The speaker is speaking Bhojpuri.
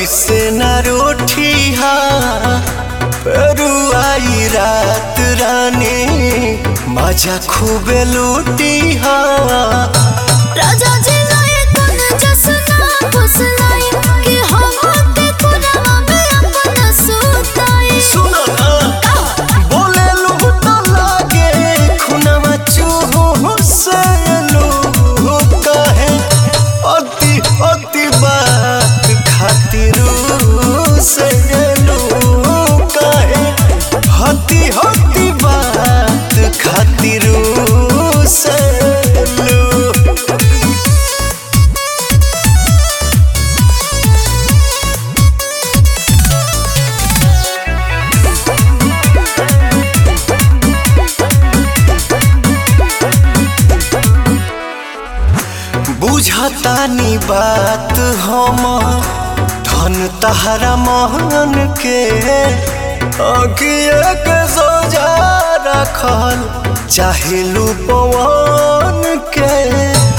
ऐसे न रोठिया रुआई रात रानी मजा खूबे लूटिया राजा जी लाए तन जसना फुसलाई कि हम के कुरवा में अपना सुताई सुनो ना बोले लूट लागे खुनवा चूहू से लू कहे अति अति बात खातिर से लू कहे हति हति बात खातिर से लू बुझतानी बात हम धन तहरा महन के अगिए के सोजा रखल चाहे पवन के